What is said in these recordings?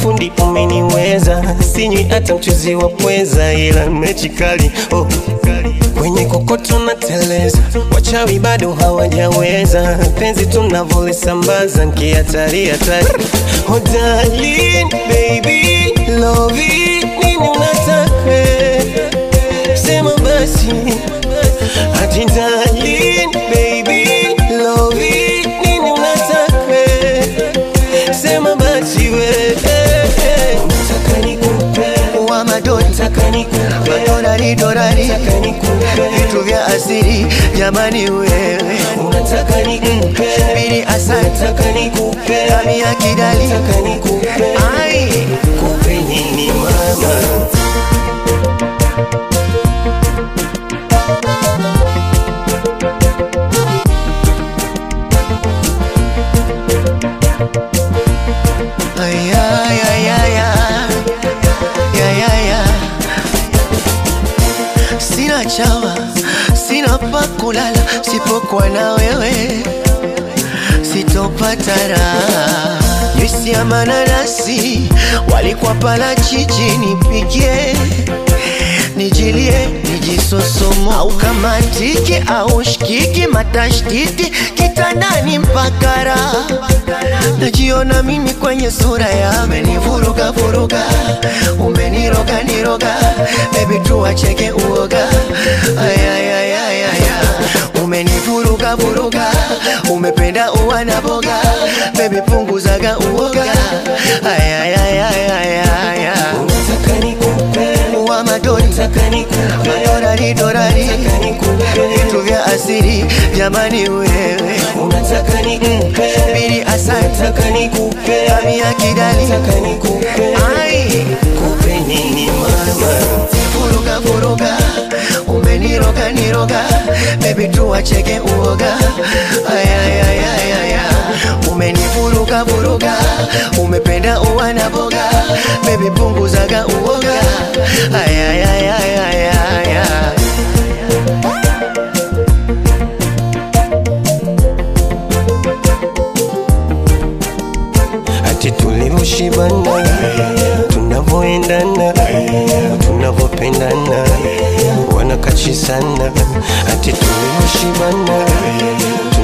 fundi umeniweza, sinywi hata mchuzi wa pweza, ila mechi kali oh. Kwenye kokoto na teleza, wachawi bado hawajaweza, penzi tunavolisambaza nkihatari hatari. Oh darling, baby, love it, nini unataka? Sema basi Ati darling, baby, love it, nini unataka? Sema basi we Unataka nikupe wa madoni Unataka nikupe madorari dorari Unataka nikupe vitu vya asiri jamani wewe Unataka nikupe bili asante Unataka nikupe kami ya kidali Unataka nikupe ai Kupe nini mama ay ay ay ay ay ay ay ay sina chawa sina pa kulala sipokuwa na wewe sitopata raha juisi ya mananasi walikuwa pala chichi nipigie nijilie nijisosomo au kama tiki au shikiki matashtiti kitandani mpaka raha najiona mimi kwenye sura ya umenivuruga vuruga umeniroga niroga bebi tuwacheke uoga ayayayayaya umenivuruga vuruga umependa uwa na boga bebi punguzaga uoga ayayayayaya Unataka nikupe wa madoni Unataka nikupe madorari dorari Unataka nikupe vitu vya asiri jamani wewe Unataka nikupe bili asante Unataka nikupe kami ya kidali Unataka nikupe ai Kupe nini mama vuruga vuruga umeniroga niroga bebi tuwacheke uoga ayayayayaya umenivuruga vuruga umependa uwa na boga bebi punguzaga uoga ayayayayaya Ati tulivyoshibana tunavyoendana tunavyopendana wanakachi sana ati tulivyoshibana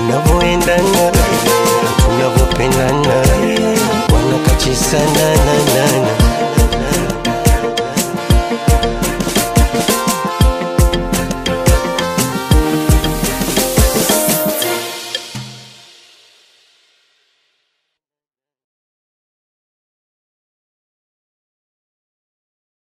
tunavyoendana tunavyopendana wanakachi sana na, na.